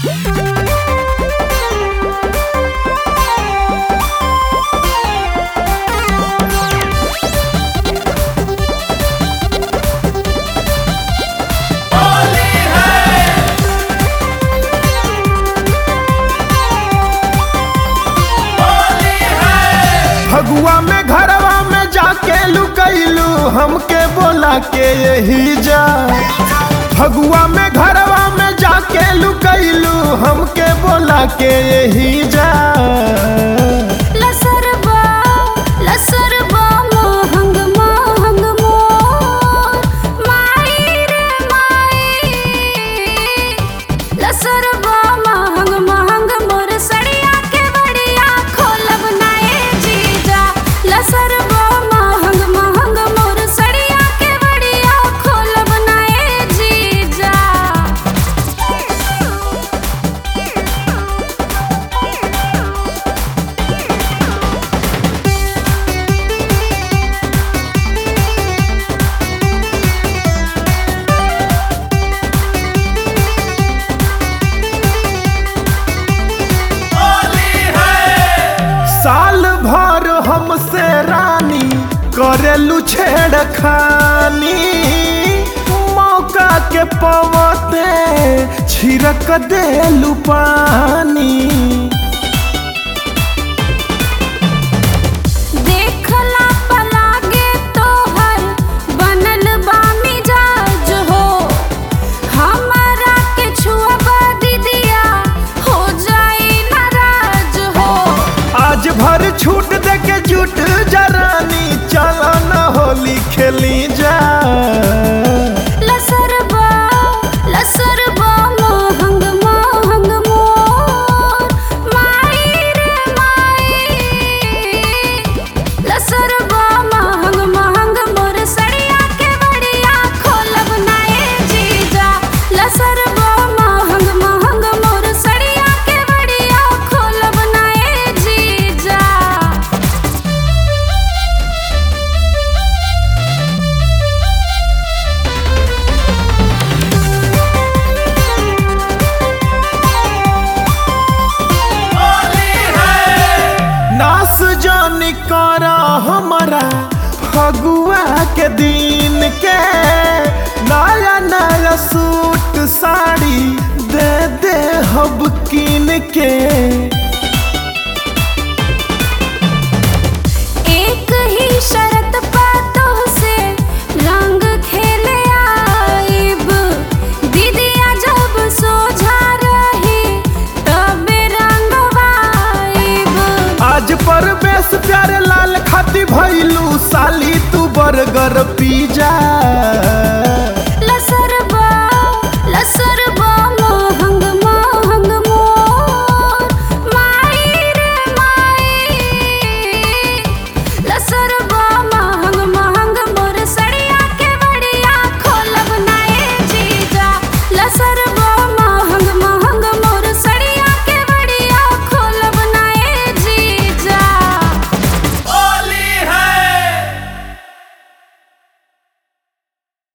फगुआ में घरवा में जाके लुकैलू हमके बोला के यही जा फगुआ में घरवा में जाके लुकैलू हमके बोला के यही जा लसरबा लसरबा महंग महंग मोर माई रे माई लसरबा महंग महंग मोर सड़िया के बड़िया खोलब नाए जीजा लसरबा महंग महंग मोर सड़िया के बड़िया खोलब नाए जीजा साल भर हमसे रानी करेलू छेड़खानी मौका के पवते छिड़क देलू पानी देखला पलागे तोहर बनल बा मिजाज हो हमरा के छुआ दीदिया हो जाई नाराज हो आज भर छूट दे के जुट जरानी चलो न होली खेली जा लसरबा लसरबा महंग महंग मोर माई रे माई लसरबा महंग महंग मोर सड़िया के बड़िया खोलब नाए जीजा लसरबा महंग महंग मोर सड़िया के बड़िया खोलब नाए जीजा नास जानी करा हमारा फगुआ के दिन के नया नया सूट साड़ी दे दे हब कीन के एक ही शरत बातों से रंग खेले आइब दीदिया जब सोझा रही तबे रंग वाइब आज पर बेस प्यारे लाल खाती भैलू साली तू बर्गर पिज्जा